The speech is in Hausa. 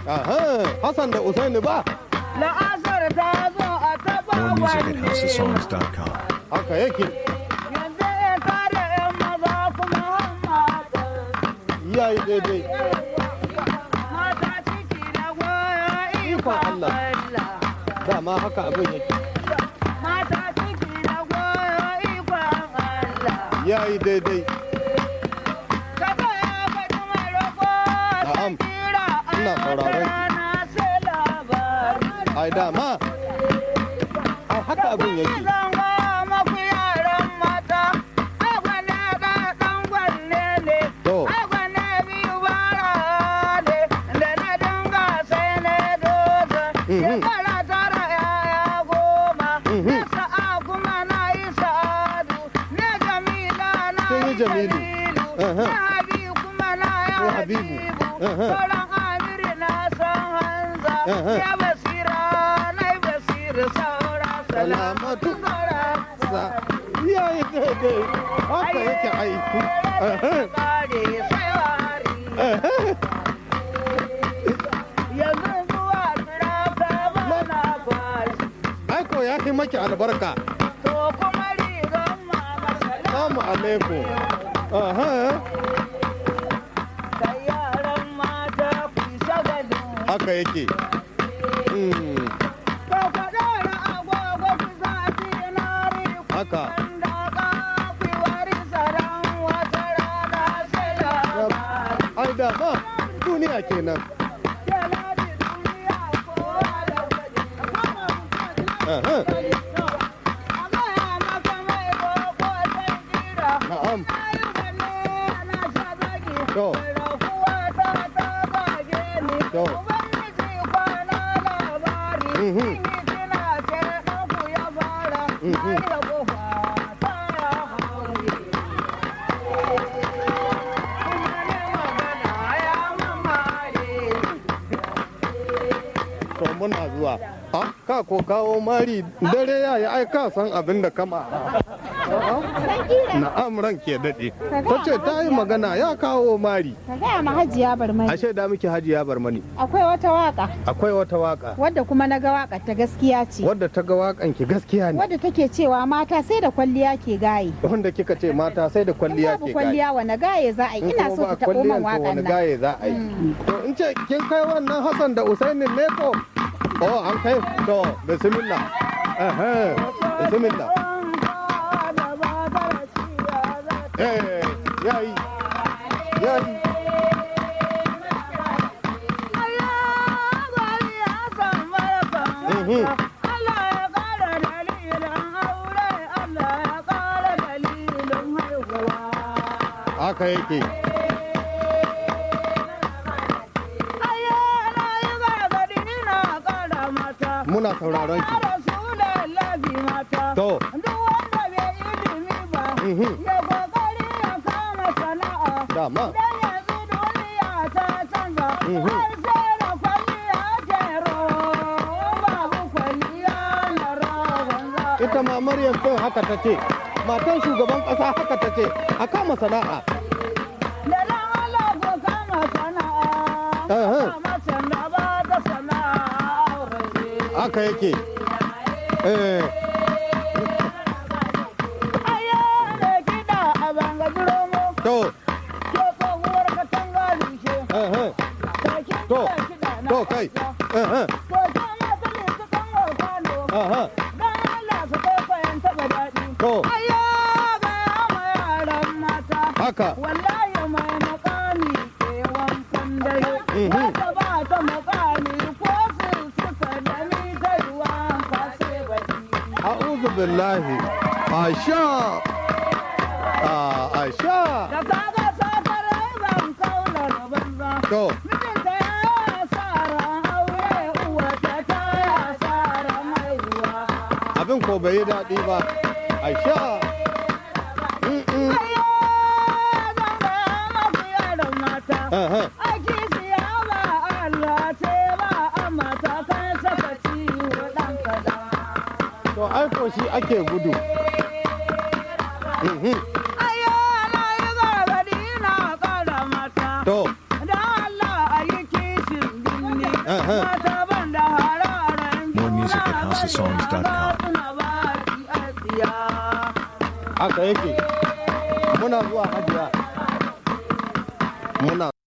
Aha, Hassan da Usaini ba la'asar ta zo a taba More music at wanne houseofsongs.com. haka yake yanzu ya tare yan maza kuma mata yayi daidai mata ciki da goyo ikon Allah. Allah dama haka abin yake mata ciki da goyo ikon Allah yayi daidai Kaka ya faɗi mai roƙo Na'am. ta kira Ina sauraron ki. rana sai labari. ai dama ai haka abin yake Zan gaya maku yaran mata, ai gwane ga ɗan gwanne ne, To. ai gwane biyu bara ne, da na dinga sai na doza. Mhm. Shekara tara yaya goma, Mhm. na sa'a kuma na yi sa'adu, na jamila na Kin yi yi Jamilu. jalilu, Aha. na habibu kuma na yi Ko Habibu. habibu, Aha. sauran amiri na san hanza, Aha. ya basira na yi basira saura Salamatu. saura. sa yayi daidai haka yake ai Aha. Kare sai wari. Aha. Yanzu zuwa jira ta bana kwashi. ai ko ya fi maki albarka To kuma rigan mama Assalamu alaikum aha Da yaran mata ku yi shagalin. haka yake Mm, To ka ɗora agogo ku zafi na riku. haka Wanda ka ku yi wari saran wata rana sai labari. ai dama duniya kenan Keladi duniya kowa da gwaji. Aha. Amma ya maka mai roƙo sai kira. na'am To. To. Mhm. Mhm. to muna zuwa ha ka ko kawo mari dare ya yi ai ka san abin da kama na'am ran ke daɗe ta ce ta yi magana ya kawo mari Ka gaya ma hajiya barmai ashe da miki hajiya barmani akwai wata waka akwai wata waka wadda kuma na ga waka ta gaskiya ce wadda ta ga wakan ki gaskiya ne wadda take cewa mata sai da kwalliya ke gaye wanda kika ce mata sai da in kwalliya babu ke gaye kwalliya wane gaye za a yi in ina kuma so ba ku taɓo kwalliyan man to wakan wani nan gaye za a yi to in ce kin kai wannan Hassan da Usaini ne ko oh an kai to bismillah eh bismillah eh yayi yayi Mhm. Allah ya ƙara dalilin aure, Allah ya ƙara dalilin haihuwa. haka yake muna sauraron ki To. Mhm. dama Mhm. ita ma Maryam din haka ta ce matan shugaban ƙasa haka ta ce a kama sana'a Aha. haka yake eh to eh To. to kai eh aha to haka Wallahi mai makami ke wankan dare, Mhm. wata ba ta makami ko su suka da ni ta ruwan kase baki. a'udhu billahi asha ah asha Da kaga sakarai ban kaula da banza. to Mijinta ya yi asara aure uwata ta yi asara haihuwa. abin ko bai yi daɗi ba asha Mm-mm. Ayyo, zan gaya maku yaran mata. Aha. Aiki siya ba Allah ce ba amma ta kan saka ciwo ɗan kaɗan. to ai ko shi ake gudu Mhm. Ayyo, na yi gargaɗi na ƙara mata. to Da Allah a yi kishin binni. Aha. Mata ban da hararen More music at houseofsongs.com. suna ba ki a tsiya. haka yake muna zuwa hajiya muna